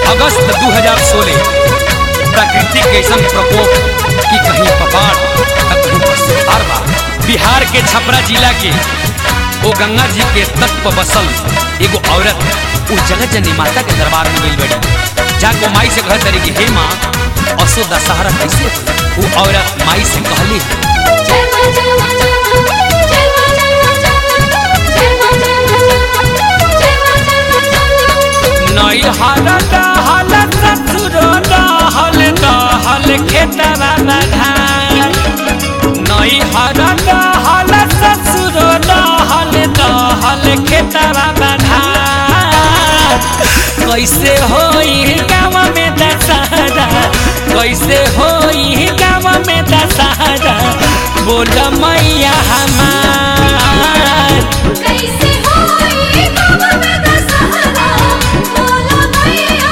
अगस्त 2016 प्रकृति के ऐसा प्रकोप कि कहीं पहाड़ तो कहीं पर सुधार बा बिहार के छपरा जिला के वो गंगा जी के तट पर बसल एगो औरत उस जगत जननी माता के दरबार में गई बड़ी जाको माई से कह तरी कि हे माँ असो दशहरा कैसे होई? वो औरत माई से कहली जय मां जय मां जय मां जय मां जय मां जय मां जय मां जय मां जय मां नई हल दहल ससुर दहल दहल खेतवा बधान नई हल दहल ससुर दहल दहल खेतवा बधान कैसे होई गाँव में दशहरा कैसे होई गाँव में दशहरा बोल मैया हमार कैसे होई बाबा में दशहरा बोला मैया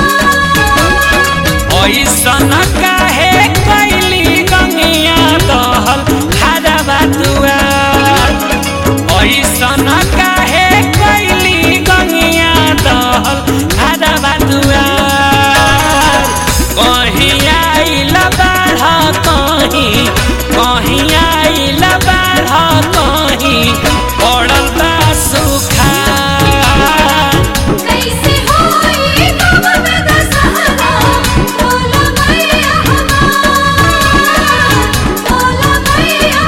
हमार ऐसन काहे कैली गंगिया दहल खरबा दुआर ऐसन काहे कैली गंगिया दहल खरबा दुआर कहीं आइल बाढ़ कहीं कहीं आइल बाढ़ कहीं पड़ल बा सुखार कैसे होई बाबा में दशहरा बोला मैया हमार बोला मैया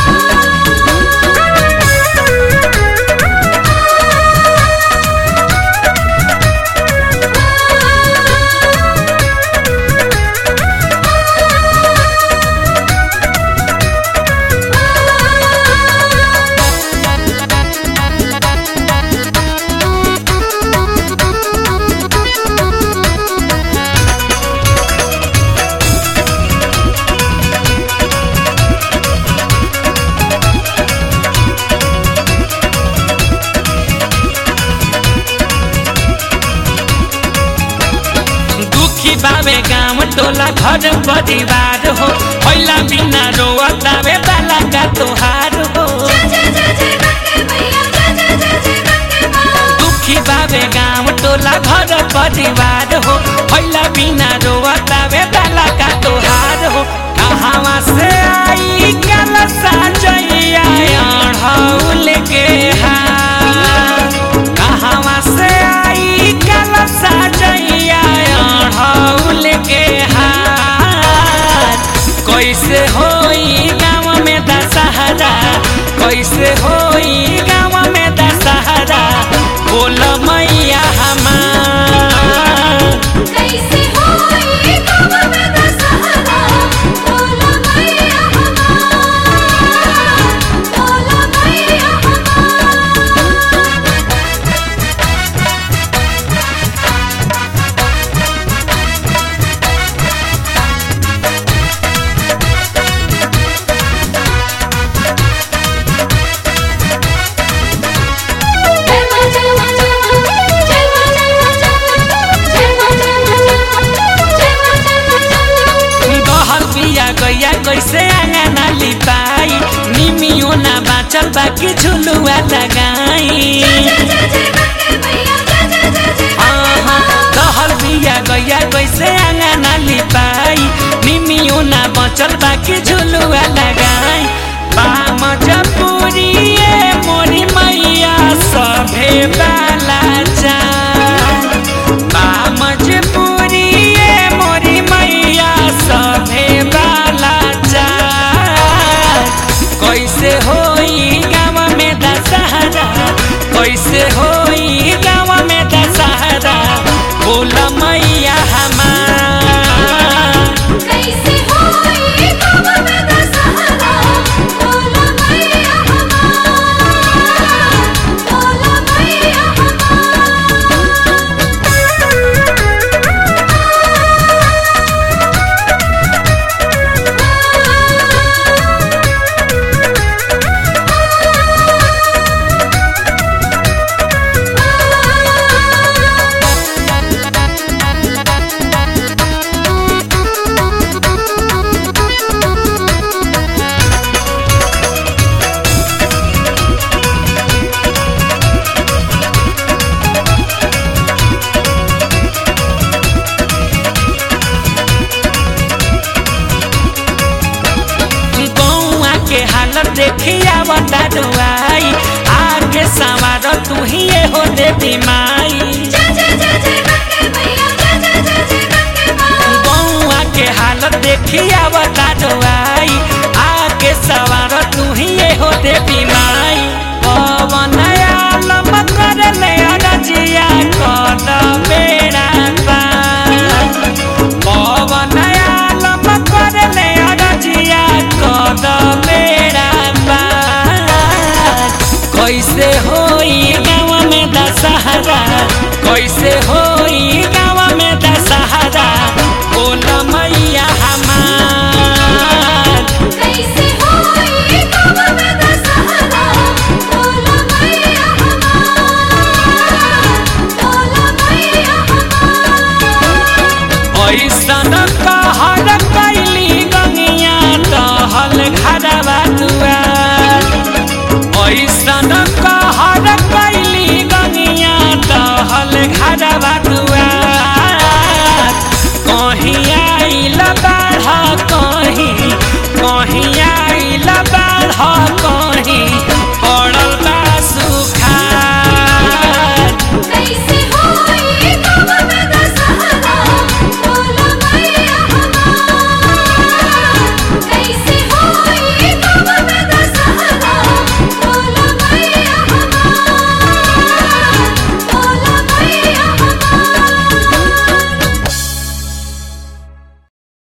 दुखी बाबे गाँव टोला घर परिवार हो पहिला बिना रोअतावे बाला का तोहार हो जय जय जय गंगे मैया जय जय जय जय गंगे मां दुखी बाबे गाँव टोला घर परिवार हो पहिला बिना रोअतावे बाला का तोहार हो कहाँ से आई कल साजैया अढ़ौल के हार कहाँ से आई कल साजैया अढ़ौल के हार कैसे होई गाँव में दशहरा कैसे होई गाँव में दशहरा बोल मैया हमार कैसे होई बाबा में दशहरा बोला मैया हमार बोला मैया हमार जय मां जय मां जय मां जय मां जय मां जय मां जय मां जय मां जय मां बहल बिया गैया कैसे आंगना लिपाई निमियो ना बाचल बाकी झुलुआ लगाई आहा, कहल बिया गैया कैसे आंगना लिपाई निमियो ना बचल बाकी झुलुआ लगाई बाम जपुरिए मोरी मैया सभे बाला जान बाम जपुरिए मोरी मैया सभे बाला जान कैसे होई गाँव में दशहरा कैसे होई गाँव में दशहरा बोल मैया हमार कैसे होई बाबा में दशहरा बोला मैया ही ये हो देवी माई जय जय जय जय गंगे मैया जय जय जय जय गंगे माँ बउआ के हालत देखी आवता डोआई आके सवार तू ही ये हो देवी माई